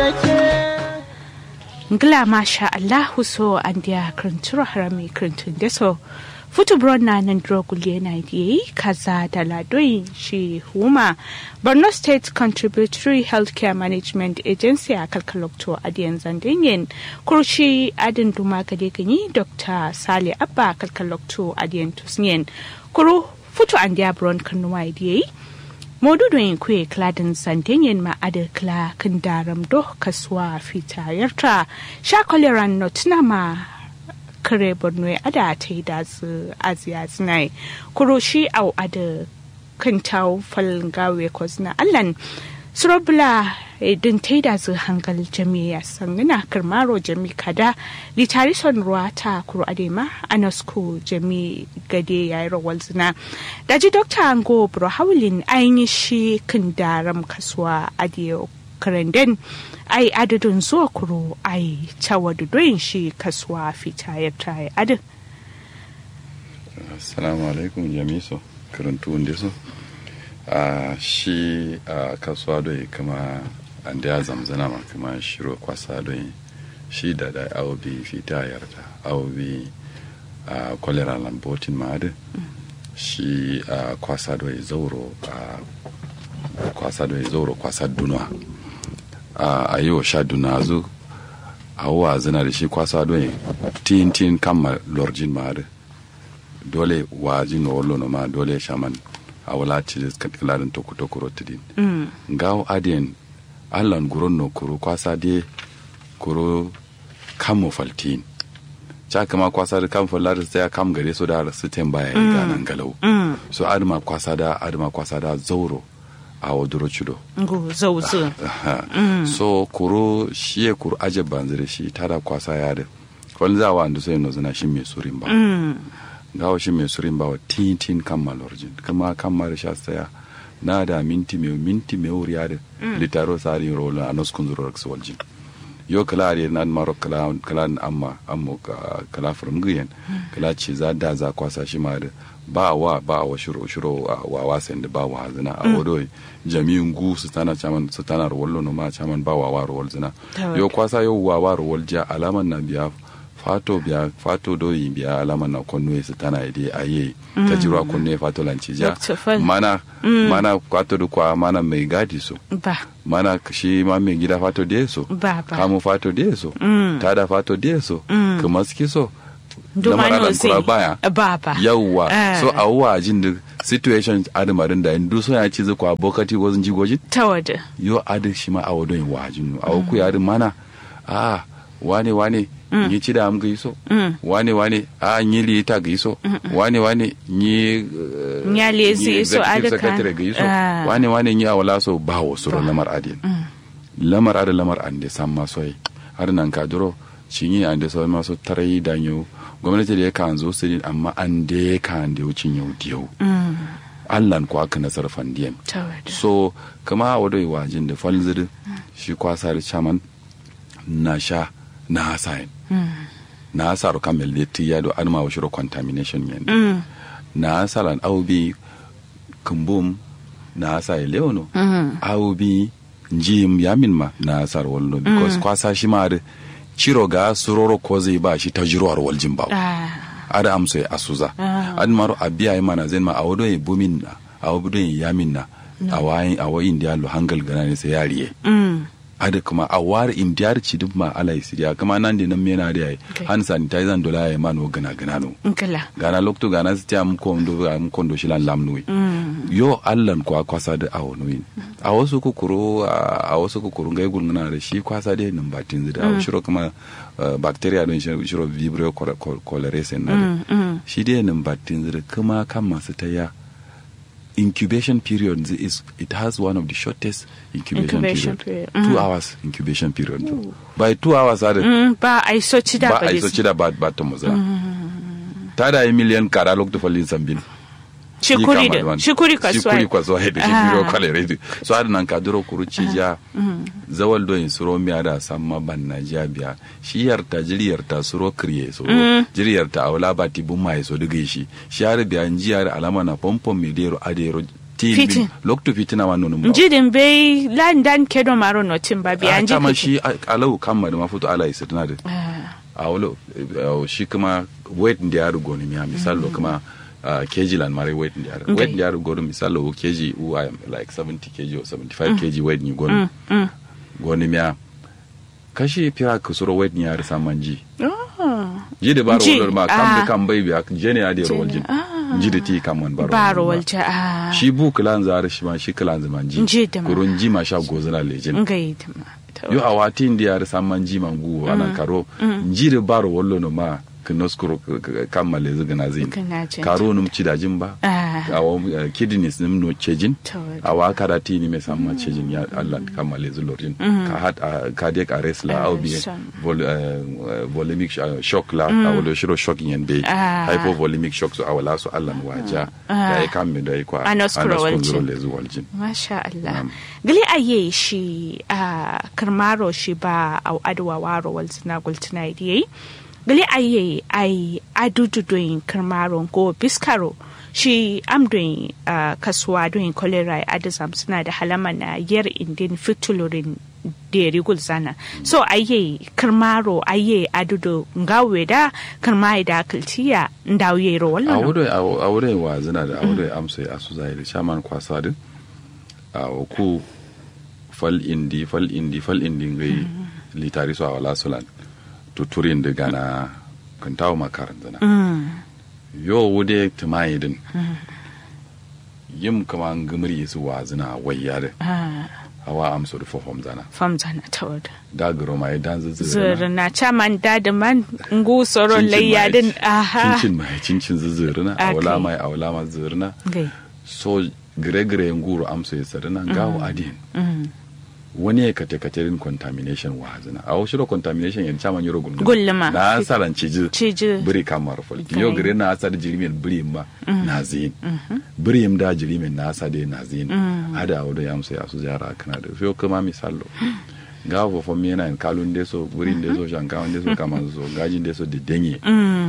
ngla masha allahu so andia kranturo harami krantun deso futu bronna nan drogule na yi kaza da ladoyin shi huma borno state contributory healthcare management agency a kalkalokto adiyan zandinyin kurshi adin duma gade ganyi dr sale abba kalkalokto adiyan tusniyen kuru futu andia bron kanuwa yi modudoyin kuye kladin sandenyen ma'adar kla kan daram do kasuwa fitayarta sha koleran notina ma kare borno ada ta yi da su aziya zinai kuro shi au ada kan tau falgawe kozna allan surobula din ta yi da su hangal jami'a sangina karmaro jami kada litari son ruwa ta kuro adema anasko jami gade ya yi rawar zina daji dokta ango bro haulin ainihin shi kan daram kasuwa adiyo karanden ai adadin zuwa kuro ai tawadudoyin shi kasuwa fita ya tayi adin assalamu alaikum jamiso karantu wanda so a shi a kasuwa doyi kama an da ya zamzana ma kama shiro kwasa doyi shi da da awobi fita yarda awobi a kwalera lambotin ma adin shi a kwasa doyi zauro a kwasa doyi zauro kwasa dunwa a yi wa sha duna zu a wa zina da shi kwasa don tin tin kama lorjin ma da dole wa jin na wallo ma dole shaman a wala ci da kilarin toku toku rotidin gawo adiyan allan guron no kuro kwasa de kuro kamo faltin ca kama kwasa da kam fallar sai kam gare so da su tem baya yi ganan galau so adama kwasa da adama kwasa da zauro a waduro cido ngu zauzu so kuro shi ya kuro aje banzire shi tada kwasa ya da wani za wa andu sai no zana shi mai surin ba gawo shi mai surin ba wa tin tin kan malorjin kuma kan mara sha saya na da minti mai minti mai wuri ya da litaro sari rola a noskun zurar waljin yo kala are na maro kala kala amma amma kala from giyan kala ce za da za kwasa shi ma da ba wa ba wa shiro shiro wa wasan da ba wa zina a wado jami'in gu su tana chaman su tana rawallo no ma chaman ba wa wa rawal zina yo kwasa yo wa wa rawal ja alaman na biya fato biya fato do yi biya alaman na konno su tana ide aye ta jirwa konno fato lanci ja mana mana kwato da kwa mana mai gadi so ba mana shi ma mai gida fato da so ba ba kamu fato da so tada fato da so kuma ski so Dumano kura baya Baba. yawwa so a wa jin da situation adamarin da indu so ya ci zuwa bokati wazin jigojin Tawada. yo adi shi ma a wadon wa jin a ku ya adi mana a wane wane yi ci da am ga so wane wane a yi li ta ga so wane wane yi Nya lezi so executive adaka. secretary ga so Ah. wane wane yi a wala so ba wa suru lamar adin lamar adi lamar an da san maso yi har nan ka duro shi yi an da so maso tarai da yau gwamnati da ya kan zo su ne amma an da ya kan da wucin yau da yau allan ko aka nasar fandiyan Tawada. so kama a wadai wajin da falzir shi kwasa da chaman na sha na hasayin na hasar kamel da tiya do adma wa shiro contamination yen na hasalan aubi kumbum na hasai leono aubi njim yamin ma na hasar wallo because kwasa shi ma da ciro ga suroro ko zai ba shi ta jirowar waljin ba Ah. ada amso ya asuza an maro abiya yi mana zai ma a wado ya bumin na a wado ya yamin na a wayin a wayin da lo hangal gana ne sai yariye Mm. ada kuma a war indiyar ci duk ma ala isiriya kuma nan da nan mena da yayi Okay. han sanitizer dola ya mano gana gana no Ngala. gana lokto gana su tiya mko ndo mko ndo shilan lamnuwi yo allan kwa kwasa da awo nuyin a wasu kukuru a wasu kukuru ngai gulmuna da shi kwasa da nan batin zida a shiro kuma uh, bacteria don shi- shiro vibrio cholerae na da shi dai nan batin zida kuma kan masu taya incubation period zi- is it has one of the shortest incubation, Incubation period, period. two hours incubation period by two hours are Mm, ba a yi so ci da ba a ba yi soci da ba ba ta muza ta da yi miliyan kara lokacin falin sambin Shikuri da shikuri kasuwa. shikuri kasuwa da shi Ah. biro kwalere da so ada nan ka duro kuru ci ja zawal do in suro miya da samma ban na ja biya shi yarta jiri yarta suro kriye so jiri yarta awla ba ti bun mai so diga shi shi har biya ji har alama na pompon mi dero adero fitin Fitin. loktu fitina wa nonu ba njidin bai landan kedo maro notin ba biya a nji tama kuke. shi a- alau kamma da mafuto ala isa tana da Ah, a walo eh, shi kuma weight da ya rugo ne miya misalo kuma uh, kg lan mare weight da ya rugo Okay. weight da ya rugo ne misalo wo kg who I am like 70 kg or 75 kg weight ni gonu mm. gonu miya kashi fiya ka suro weight ni ya rasa manji Oh, ji da baro Ji, wala ma kam ah. da kam bai biya je ne ya da Je rawal ne, jin ah. ji da ti kam wan baro baro wal walja a shi bu kilan zare shi ma shi kilan zaman ji Ji da ma. kurun ji ma sha gozana lejin ngai tama to. yo a wati ndi yar samman ji mangu ana karo njiri baro wollo no ma kinoskuro kammale zugana zin Kana jin karo num cidajin ba Ah. awa uh, kidneys nim no cejin To. awa karati ni me samma cejin ya Allah kammale zulorin ka hat uh, cardiac arrest la au bi son. vol, uh, volemic sh- uh, shock la awolo shiro shock yen be Ah. hypovolemic shock so awala so Allah waja da ya kamme da ya kwa Anoskuro waljin. anoskuro lezu waljin Masha Allah. Na'am. Gali aye shi a karmaro shi ba a adwa waro wal sina gultina idiyai. Gali aye ai adudu doin karmaro ko biskaro shi am doin ah, kasuwa doin kolera adizam suna da halama na yar indin fitulurin deri gulzana so aye karmaro aye adudu ngawe da karmai da kiltiya ndawiye ro a wallan wurin a wurin wa zina da a wurin amsa a su zahiri shaman kwasa din a ku fal indi fal indi fal indi ngai litari so a wala sulan tuturin da gana kan tawo makaran zina yo wude tumayi din yim kama ngumri su wa zina wayya da hawa amsa da fofom zana famzana ta wadda da garo mai dan zuzu zuru na caman dadi man ngu soron layyadin aha cincin mai cincin zuzurina Okay. awala mai awala ma zurina gai so gire-gire nguru amso ya sarina gawo adin wani ya kate katerin contamination wa hazina a wasu da contamination yan chaman yoro gulma Gulma. na asaran ciji Ciji. biri kamar fol Okay. yo gire na asar jirimin biri ma na zin biri im da jirimin na asa de na zin ada awdo ya amso ya su jara kana da so kuma misalo gawo fo mi yana en kalun deso buri deso shankawan deso kaman so gajin deso de denye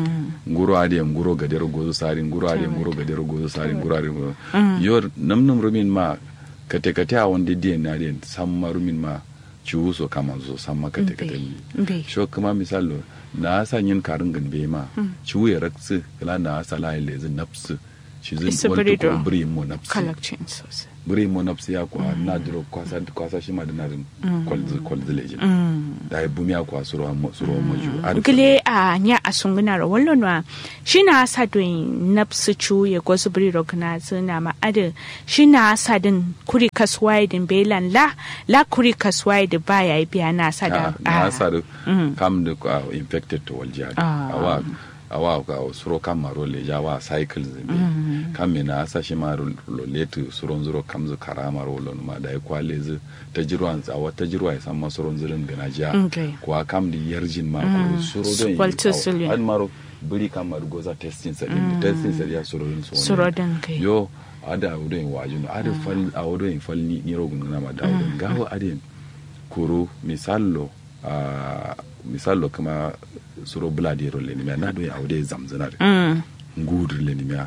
nguro ade nguro gadero gozo sari nguro ade nguro gadero gozo sari nguro ade nguro yo nam nam rumin ma kate kate a wonde die na den samma rumin ma ciwu so kama so samma kate kate ni Mbe. sho kuma misalo na sa yin karin gan be ma ciwu ya raksu kala na sa la ile zin nafsu shi zin Isa walto birido. ko biri mo nafsu kalakcin sosai biri mo nafsu ya kwa na duro kwasa kwasa shi ma da na din kwalzi kwalzi lejin da ya bumi ya kwa suro mo suro mo ju Ada gile a nya a sunguna ro wallo na shina sa doin napsu chu ya gosu bri ro kana zina ma ade shina sa din kuri kaswai din belan la la kuri kaswai da baya biya na sa da na ah, sadu kam da uh, infected to waljiya Ah. awa awa ka suro kam maro le ja wa cycle zimbe kam me na sa shi maro lo letu suron zuro kam zu karama ro lo ma da kwa le zu ta jirwan za wa ta jirwa ya san ma suron zurin gana ja Okay. kwa kam di yarjin ma ko suro don Walter Sullivan. an maro buri kam maro goza testing sa din testing sa ya suro din so ne. Suro din kai. yo ada wudo in waju no ada fal a wudo in fal ni ni rogun na ma dawo gawo adin kuro misallo a misallo kama suro bladi ro le nimya na do ya wudo zamzana mm, ngudur le nimya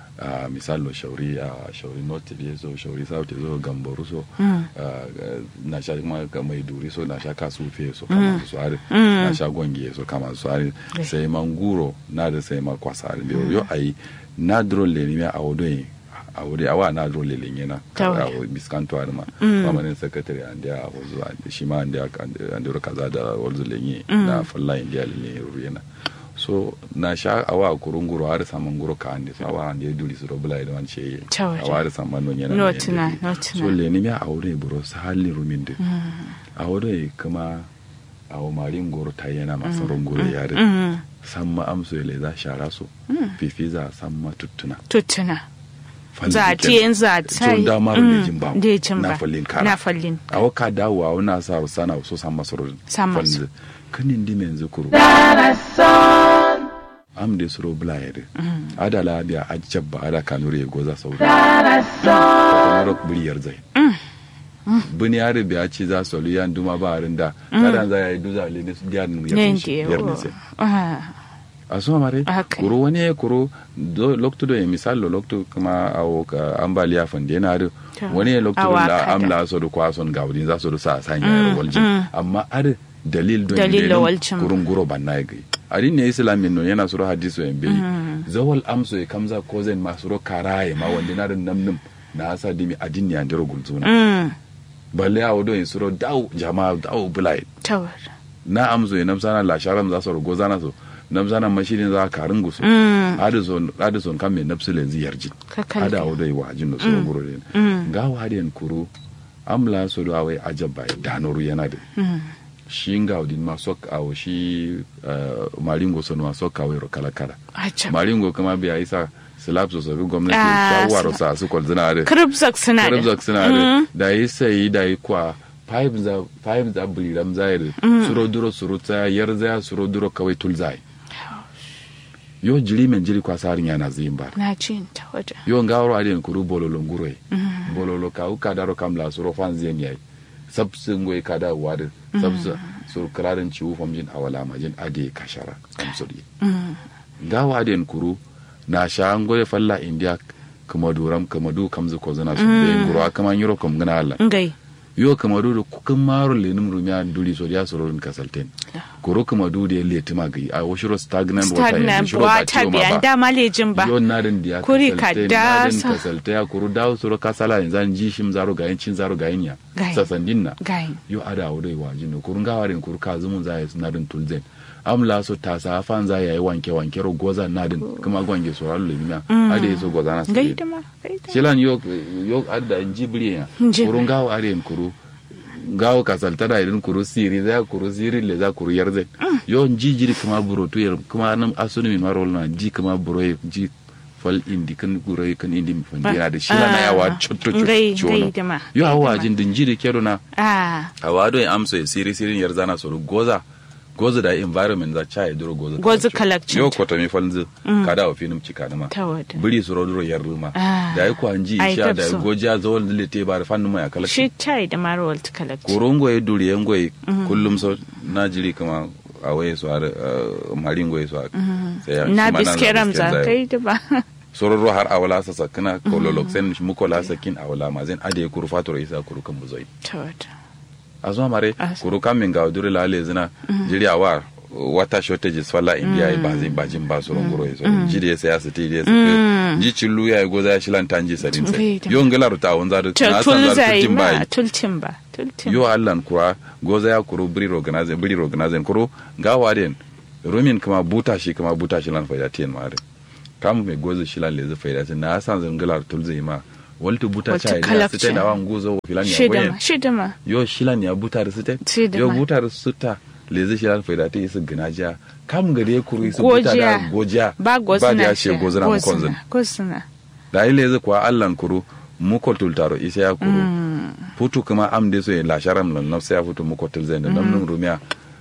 a misallo shauri a shauri north be so shauri south so gamboru so ah, na sha kuma ka mai duri so na sha kasu fe so kama su are na sha gonge so kama su are sai manguro na da sai ma kwasa are yo ai na dro le nimya a wudo yin a wuri awa na dro le lenye na Kawai. a biskanto ar ma permanent secretary and ya wazu shi ma and ya and ya kaza da wazu lenye na falla india lenye ruyena so na sha awa kurunguro har saman guro ka ande so awa ande duri so robla da wan ce Kawai. awa har saman no nyana No ne tuna, yende. no tuna. so le ni ya aure buro sa halli ruminde aure kuma awo marin goro ta yana masu runguro yare mm, samma amso ile za shara so fifi za samma tuttuna tuttuna Falli za a kenan. tiyen za a so da maru mm, lejin ba lejin na ba. fallin kara na fallin a waka dawo a wana sa sana so san masoro San maso. kanin di men zukuru am de suro blayere ada la biya ajabba ada kanuri ya goza sauri kamar buriyar zai buni yare biya ci za su lu yan duma ba harin da kadan za ya yi duza le ne su diya nu ya ne fi shi biyar ne sai ah asuma mare Okay. kuro wani kuro do lokto do misal lo lokto kuma awo ka ambaliya fande na do To, wani lokto awa la kada. amla so do kwason gawdin za so do sa sanya Mm, waljin mm. amma ar dalil do Dalil ne lo don waljin. kurun guro banna ya gai adin ne islamin no yana suro hadiso en bai zawal amso ya kamza ko zen ma suro karaye ma wanda na da namnum na asa dimi adin ne andiro gulzuna Mm. balle a wado in suro daw jama'a daw bulai Tawar. na amso ya namsana la sharam za su rugo zana so namsana mashirin za karin gusu Mm. adison adison kan me nafsu lenzi yarjin Ka kalli. ada wado yi wajin no so guro den Mm. ga wadiyan kuru amla so do awai ajabba danoru yana da Mm. shi ngaudin ma sok awo shi uh, maringo sono ma sok awai ro kala kala Acha. maringo kuma biya isa slap so so gwamnati Ah, shawaro sila- sa su kwal zina da Kribzak suna da. Karabzak suna da da yi sai da yi kwa five za five za buliram zai suro duro suro ta yar za suro duro kawai tul zai yo jiri men jiri kwa sarin yana zin ba Na ci ta waje. yo ngawro adin kuru bololo nguroi bololo ka u kadaro kamla suro fan zien yai sabsu ngoi kada wad sabsu sur krarin ci u famjin awala majin ade kashara kamsuri Mm. gawa adin kuru na sha ngoye falla india kuma duram kuma du kamzu ko zana su be nguro kama nyuro kom gana Allah Ngai. yo kuma du kukan maro lenum rumya duri so dia soron kasalten kuro kuma du de letima gai a washiro stagnant water Stagnant shiro ba water ciwo ma biyan ba dama lejin ba. yo narin dia Kuri kasalte, ka narin dasa. kasalte ya kuru dawo soro kasala yanzu an ji shim zaro gayin cin zaro gayin ya Gayin. sasandin na Gai. yo ada wado yi wajin no kurun gawarin kuru ka zumun za ya narin tulzen amla so ta sa fan za ya yi wanke wanke ro goza nadin kuma gwange so ralu limina ada yi so goza na Gai sai da ma. Gai da. shilan yo yo adda jibri ya Jibri. kurun gawo aren kuru gawo kasalta da irin kuru siri za kuru siri le za kuru yarze yo ji jiri kuma buro to yar kuma nan asuni min marol na ji kuma buro ya ji fal indi kan buro ya kan indi mi fandira da shilan na yawa chotto Gai chotto gai da ma. yo Gai da awa ma. jin din jiri kero na Ah. awado ya amso ya siri sirin yar zana soro goza goza da environment za cha ya duro goza Goza kalakcin yo ta. kota mi falzu kada wa finum cika ma Ta waje. biri soro duro yar ruma Ah. da yi kwanji Ai, sha da tabso. goja zawon zile te ba da fannin mai akala Shi chai da marwal ta kalakci. korongo ya duri yan goyi kullum so na jiri kama a waye su har uh, marin goyi su har sai ya- Na shi ma nan biske ramza zai. kai da ba. sororo har awala sa sakina kololok sen mukola sakin awala mazen ade kuru fatoro isa kuru kan buzoi Ta waje. a zuwa mare Ah. kuru kamin ga duri la lezina jiri awa wata shortages falla india ba zai bajin ba su rongoro ya so jiri ya saya su ti ya su ji cillu ya go za shi lan tanji sadin sai Bai da- yo ngala ruta won za Ta na san za tulzai tin ma. bai Tultin ba. Tultin. yo allan kura goza ya kuru biri organize biri organize kuru ga waden rumin kuma buta shi kuma buta shi lan faida tin mare kam me goza shi lan lezi faida tin na san zan ngala tulzai ma waltu buta Waltu cha ya kalakci. site da wan gozo filan ya Shida goyen ma. Shida ma. yo shilan ya butar site Si da yo ma. butar suta lezi shilan faida ta isu ginaja kam gare kuru isu Gojiya. buta da gojiya Ba ba gozuna. da ya she gozuna mu konzin Gozuna. da yi lezi kuwa allan kuru muko tultaro isa ya kuru putu kuma am de so la sharam nan nafsa ya futu muko tulzai da namnun rumiya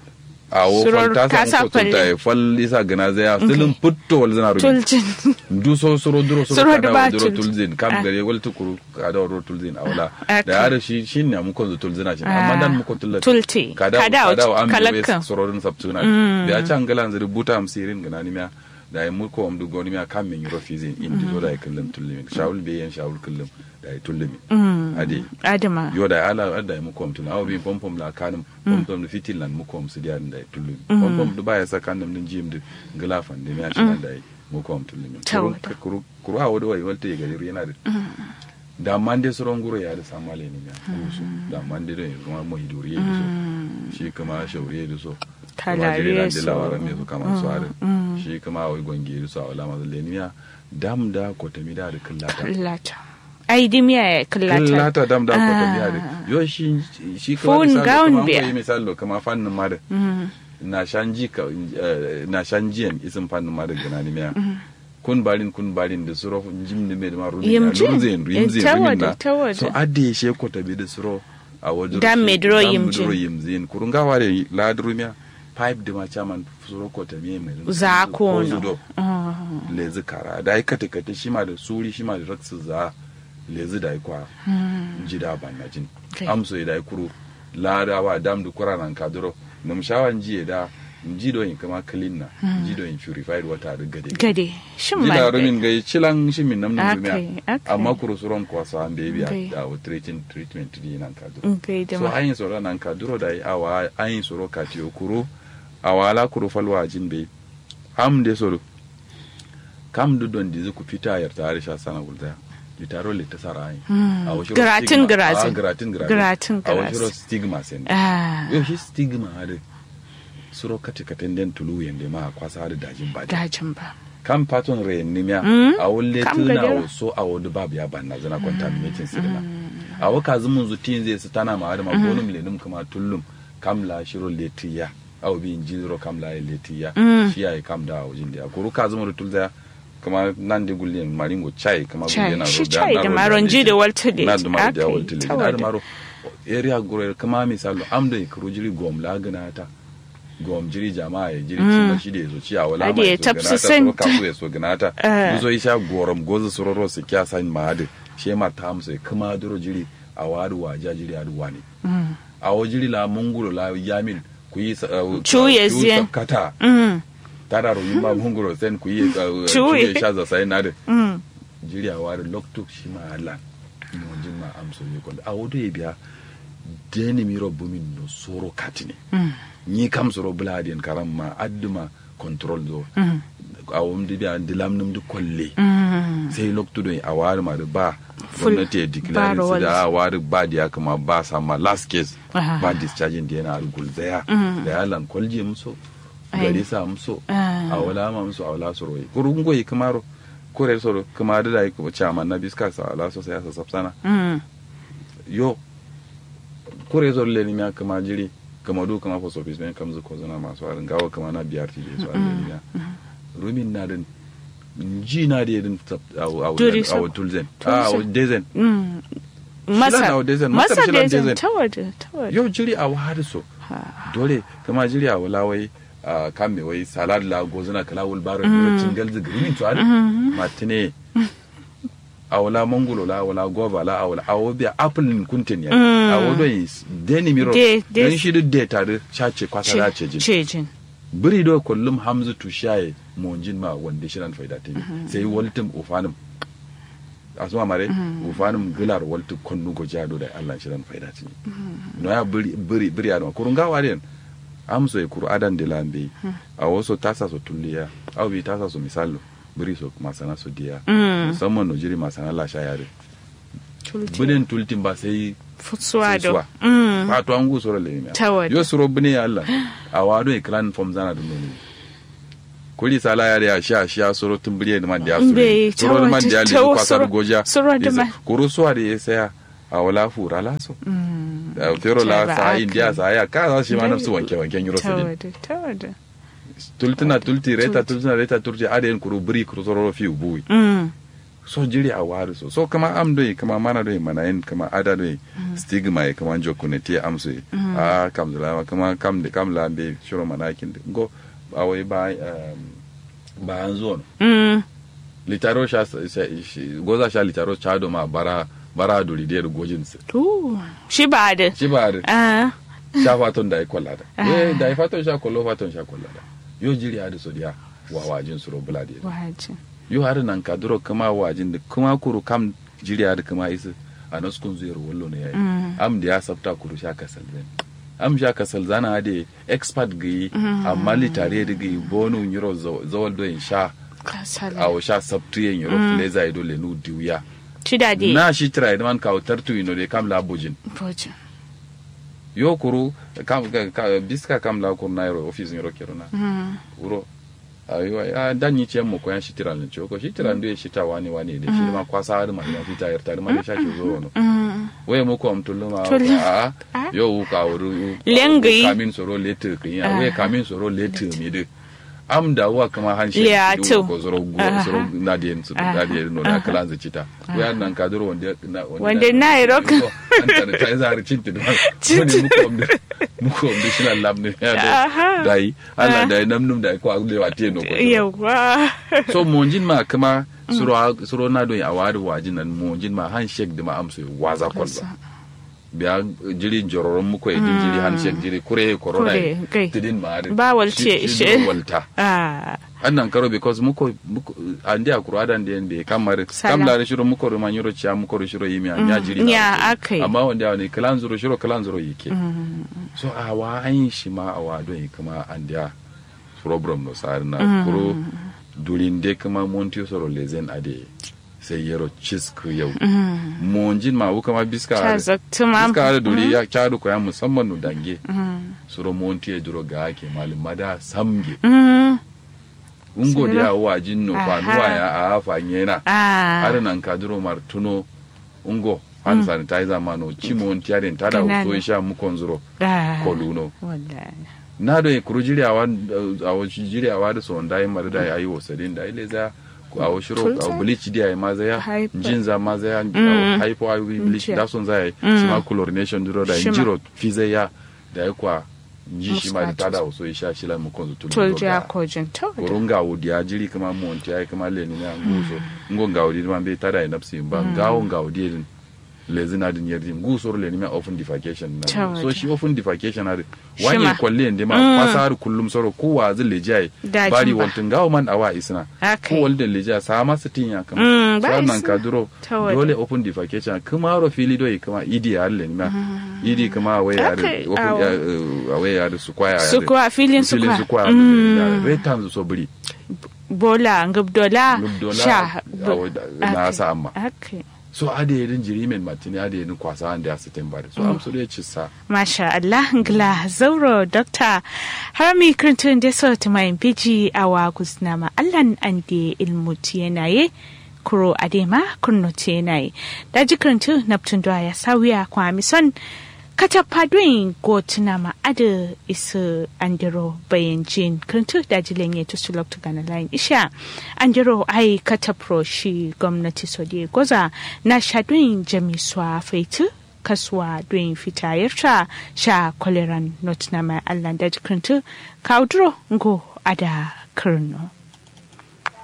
a wo Suror fal ta kasa sa muko tulta falle. ya fal isa gina zai ya silin putto wal zina rumi Tultin. du so suro duro suro Suro kada da ba wa duro tul- tulzin kam Ah. gare wal tukuru kada wa duro tulzin a wala Ah, da ya da shi shi ne muko zo tulzina shi amma dan muko tulzina Tulti. kada Kada kada wa am de kalakkan. wes sororin sabtuna da ya can galan zuri buta am sirin gana ni miya da ya mulko am du goni miya kam min yuro fizin indi zo da ya kullum tullumi shawul be yan shawul kullum da ya tullumi ade Adama. yo da ala ada ya mukom tuna aw bi pom pom la kanum pom pom fitil lan mukom su dia da ya tullumi pom pom du baya saka nam din jim de ngala fan de miya shi da ya mukom tullumi kuru Tawada. kuru kuru hawo do wai walte ga yana da da mande soron guro ya da samale ne ya kusu da mande do kuma mo hiduri ya so shi kuma shauri ya so Kalare da so. lawara me su kama su are shi kuma wai gonge su a wala mazu leniya dam da kotami da da kallata Kallata. Ai dimiya ya kallata. kallata dam da kotami da yo shi shi kuma Fun misali gown kuma biya. ko yi misali kama fannin ma da na shanji ka eh, na shanjiyan isin fannin ma da gana ni miya kun barin kun barin da suro jim ne mai da ma rumin na Yimjin. rumzin rumzin Ta rumin wada, na ta wada. so adde she ko tabi da suro a wajen Dan shi- me duro dan yimjin. duro yimjin kurun gawa da ladrumiya pipe da ma chaman suro ko tabi mai Za ko zudo. no. Ah. lezi kara da ai kate kate shi ma da suri shi ma da raksu za lezi da ai kwa jida ban na jin Okay. amso da ai kuru ladawa dam du kura nan kaduro num shawan jiye da jido in kama clean na jido in purified water da gade gade shin jila ma rumin gai cilan shi min namnin Okay, dumiya okay. amma kuro suron kwasa an bebi Okay. a treatment treatment di nan ka duro gai da so ma ayin soro nan ka duro da yi awa ayin soro ka tiyo kuro awala kuro falwa jin be am de soro kam du don dizi ku fita yar tare sha sana gulda litaro le ta sara ayin Mm. A wasu Giratin, stigma- giratin. ah, giratin giratin Giratin, a wasu giratin. stigma sen ah yau shi stigma hada suro kati katen den tulu yende ma kwasa hada dajin ba dajin ba kan paton re nimia Mm. a wulle Kam tuna gadara. o so a wudu babu ya banna zana contaminating sirna a waka zumun zutin zai su tana ma hada ma gonum lenum kuma tullum kam la shiro letiya aw bi injiro kam la letiya Mm. shi ai kam da wajin da kuru ka zumun tulza kuma nan de gulle maringo chai kuma Chai, gulle na shi ro- chai na da ro- maronji leti. da waltule. na da maro da Aka yi, waltule ta na da wada. maro area gure kama misalo amdo ikrujiri gom la gana ta gom jiri jama'a ya jiri Mm. ci shi da yazo ci a wala Ade ma ya yazo tafsi ganata sen- soro kafu ya so ganata Eh. muzo isha gorom gozo sororo su kya san maade she ma ta amsa kuma duro jiri a wadu waja jiri adu wani Mm. a wo jiri la mungulo la yamin ku yi sa- uh, Chuye ku zien. kata Mm. tada ro yimma mungulo sen ku yi uh, Chuye. chuye shaza sai nade Mm. jiri a wadu lokto shi ma ala mo jin ma amso yi ko a wodo ye biya deni miro bumin no soro katini Mm. ni kam soro bladien karam ma adduma control do Mm. a wumdi biya dilam num du kolle Mm. sai loktudo a wari ma da ba Full gwamnati ya declare bar su wall. da a wari ba da ya kama ba sama last case Aha. ba discharging da yana argul zaya Mm. da ya lan kwalje muso Ai. gari sa muso Ah. a wala ma muso a wala soro yi kurun goyi kamaro kore soro kuma da da yi kuma chairman na biska sa ala so sai ya sa sapsana Mm. yo kore soro le ni mi kama jiri kama du kama post office men kamzu ko zana masu arin gawa kama na BRT da su arin ya rumin na din ji na da yadin a Duri so. tulzen Tulzen. a dezen Mm. Shilan Masa, na dezen, masa masar shilan dezen dezen. ta waje, ta waje. yau jiri a wahar so Ha. dole kama jiri a wala wai a kan me wai salad la gozuna kala wul baro mm. cingal zigrimin to ari matine a wala mangulo la wala gova la a wala a wobiya apple nin kuntin ya Mm. a wodo yi deni miro De- de- don shi duk de tare chace kwasa da ce jin Cejin. biri do kullum hamzu tu shaye monjin ma wanda shiran faida ta bi sai waltum ufanum asuma mare ufanum gilar waltu konnu go jado da Allah shiran faida ta no ya biri biri biri adama kurun gawa den amso e kuru adan de lambe a waso tasa so tulliya aw bi tasa so misalo biri so masana so diya Mm. musamman no jiri masana la shayare Tulti. binin tultin ba sai Futsuwa sai suwa. da. Mm. fa to an gu soro le mi Ta waje. yo soro bine ya Allah a wado e clan form zana dum ne kuli sala ya ya sha sha soro tumbriye da man da su Mbe, ta soro man waje, da ya ta le wa- kwasar soro- goja soro da ma- kuru suwa da ya saya a wala fura la so Mm. da fero la Ta sa ba india aka. sa ya ka za shi ma Dai. nafsu wanke wanken euro Ta sedin waje, ta waje. tultina tulti reta tultina reta turti aden kuru bri kuru soro fi ubuwi Mm. so jiri a wari so so kama am doyi kama mana doyi mana yin kama ada doyi stigma ye kama jokku ne te am so ye. a kam zula kama kam de kam la be shuro mana kin de go ba wai ba um, ba an zo no Mm. litaro sha sa- sa- shi- goza sha litaro cha do ma bara bara duri de gojin se Tu. Shi ba da. shi ba da Ah. sha faton da ai kwallada Ah. eh da ai faton sha kollo faton sha kwallada yo jiri adu so dia wa wajin suro bulade Waje. yo har nan ka duro kama wajin da kuma kuru kam jiriya da kama isa a naskun zuyar wallo ne yayi Mm. am da ya sabta kuru sha kasal zan am sha kasal zana da expert gayi amma litare da gayi bonu nyiro zawal do in sha Kasala. a sha sabtu yin yiro fleza ido le nu diuya Shi da dai. na shi tira man ka tartu ino de kam la bujin Boje. yo kuru kam ka- ka- biska kam la kuru na yiro office yiro kerona Mm. wuro ayiwa a dan yi ciyar mu koyan shi tiran ce ko shi tiran da shi ta wani wani da shi ma kwasa har ma ina fita yar tare ma da shake zo wono Mm. waye mu ko am tullu ma Tullu. a Ah. yo ka wuru Lengi. kamin soro lete kin ya Ah. waye kamin soro lete mi de am da wa kama han shi Liato. ko zoro go Aha. zoro na de su da de no da kala za cita waye nan ka duro wanda na Wanda na yi rock. an ta ta za har cinta da wani mu ko am da mu ko am da shi na lamne ya Aha. da dai Allah Ah. da namnum da ko aglewa te no ko Yawwa. so monjin ma kama suro suro na do a wari wajin nan monjin ma handshake da ma amso waza kwalba biya jiri jororon muko idin jiri handshake jiri kure corona Kure, gai. tidin ma ari. Ba walce, Shi- shi she- duro walta Ah, annan karo because muko muko andi akuru adan den be kamar Sala. kam da shiro muko ro manyuro cha muko ro shiro yimi anya jiri na ya wato. akai. amma wanda ya ne kalan zuro shiro kalan zuro yake so a wa an yi shi ma a wa don kuma andiya problem no sar na kuro durin de kuma monti soro lezen ade sai yero cisku yau monjin ma wuka ma biska ta are. zaktuma biska are duri ya kyadu ko ya musamman no dange soro monti ya duro ga ake malin mada samge Mm, ungo Soro. da ya wa jinno Aha. kwanuwa ya a hafa nyena ah, har nan ka duro martuno ungo hand sanitizer ma no chimo monti ya den tada Kanana. so sha mukon zuro ah, koluno wallahi. na do kuru jiriyawa a wasu jiriyawa da so da yin marida ya yi wasadin da ile za a wasu shiro a Kulsa? bleach dia ya maza ya Hyper. jin za maza ya Mm. hypo a bleach Mm. da son za ya Mm. shi ma chlorination duro da Shima. jiro fize ya da ya kwa ji shi ma da Muscat. tada wasu ya sha shi la mu konzu tulu tulja da kojin to da. kurunga wudi ya jiri kama monti ya kama leni ne nguso ngo nga wudi ma be tada ya nafsi ba ngawo nga wudi din lezina din yerdi ngusor leni ma open defecation na Tawada. so shi open defecation ari Shima. wanye kwalle ndi ma Mm. pasar kullum soro ko wa zin lejai Dajin bari ba. wantin gawo man awa isna Akai. ko walda lejai sa ma sitin ya kama Mm, ba sannan isna. ka duro Tawada. dole open defecation kuma ro fili do kama idi ya leni ma idi kama awe ya Akai, open awo. ya, eh, awe ya su kwaya ya Su kwa, filin su kwa. filin su kwa Mm. retan so buri bola ngubdola Ngubdola, sha awo, da- na Okay. sa amma. okay. so ade yedin jiri men matini ade yedin kwasa ande asitin bari so am so de chissa Masha Allah ngla zauro dokta harami kirtun da so tumayin biji awa kusnama allan ande ilmu tiyenaye kuro adema kurno tiyenaye daji kirtun naptun ya sawiya kwa mison kata padwin go tunama ada isu andiro bayan jin kirtun daji lenye to sulok to gana line isha andiro ai kata pro shi gwamnati so de goza na shadwin jamiswa faitu kasuwa don fitayarta sha kwaleran not na mai allah da jikinta kaudro ngo ada kirno